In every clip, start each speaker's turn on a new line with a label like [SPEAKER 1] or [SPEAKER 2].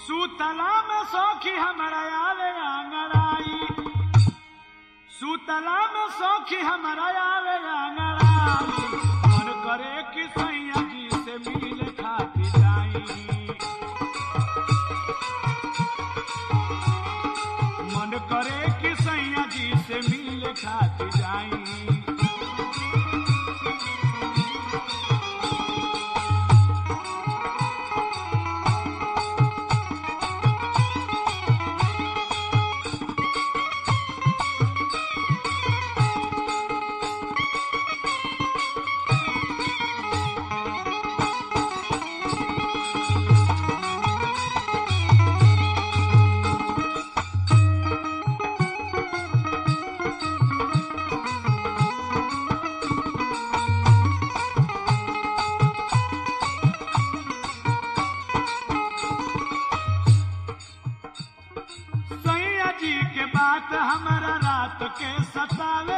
[SPEAKER 1] सुतला में सौखी हमारा आवे आंगड़ाई सुतला में सौखी हमारा आवे आंगड़ाई मन करे कि सैया जी से मिल खाती जाई मन करे कि सैया जी से मिल खाती जाई सैया जी के बात हमारा रात के सतावे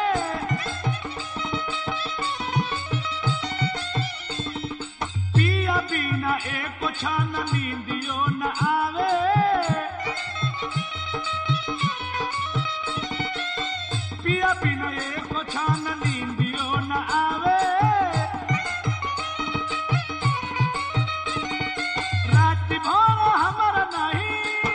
[SPEAKER 1] पिया बिना एक छान नींदियो न आवे पिया बिना एक छान नींदियो न आवे रात भर हमारा नहीं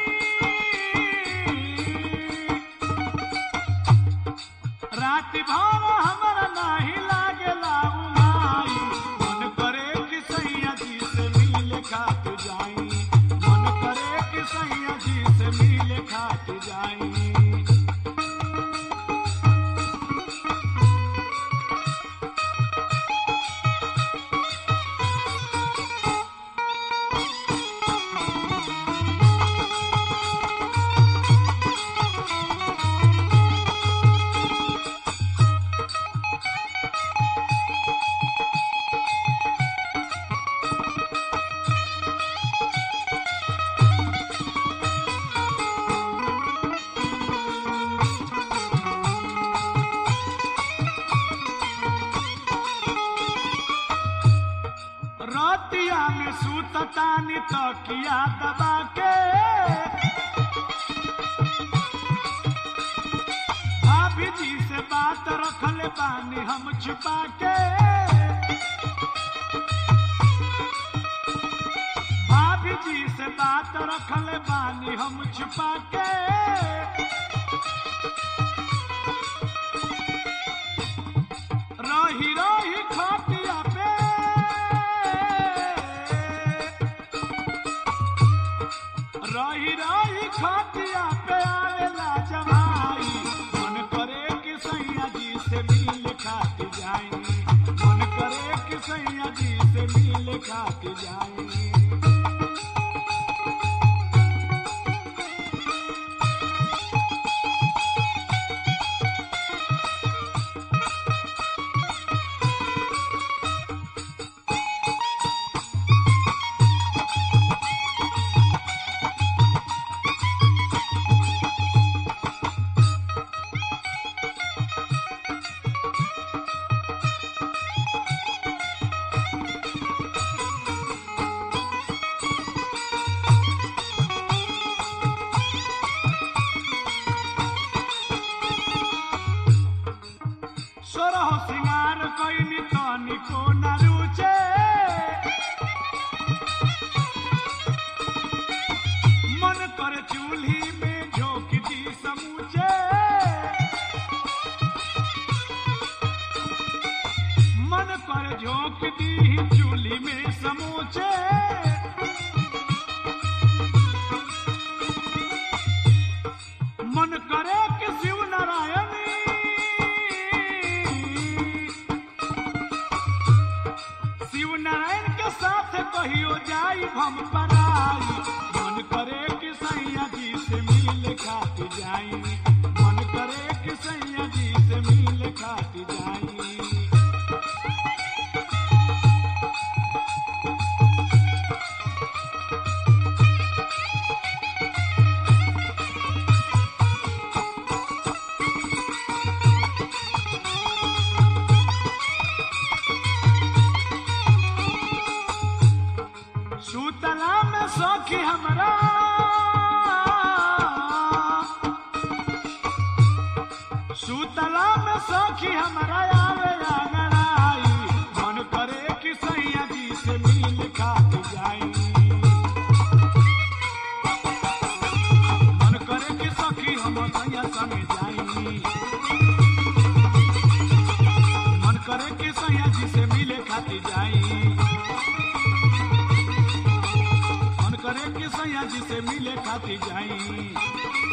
[SPEAKER 1] रात भर हमारा नहीं लागेला उमाई मन करे कि सैया जी से मिल खात जाई मन करे कि सैया जी से मिल खात जाई रतिया में सूततानी तकिया दबा के भाभी जी से बात रखले बानी हम छुपा के भाभी जी से बात रखले बानी हम छुपा के रही रही खटिया पे रही रही खटिया पे आवेला जमाई मन करे कि सैया जी से मिल खाती जाई मन करे कि सैया जी से मिल खाती जाई सोरह सिंगार कैनी तनिको न रुचे मन कर चूल्ही में झोंक दी समूचे मन कर झोंक दी चूल्ही में समूचे मन करे कि शिव नारायणी शिव नारायण के साथ कहियो जाई हम पराई मन करे कि सैया जी से मिल खाती जाई मन करे कि सैया जी से मिल खाती जाई सुतला में सखी हमरा सुतला में सखी हमरा आवे आंगड़ाई मन करे कि सैया जी से मिल खात जाई मन करे कि सखी हम सैया संग जाई मन करे कि सैया जी से मिले खाती जाई मन करे कि सैया जी से मिले खाती जाई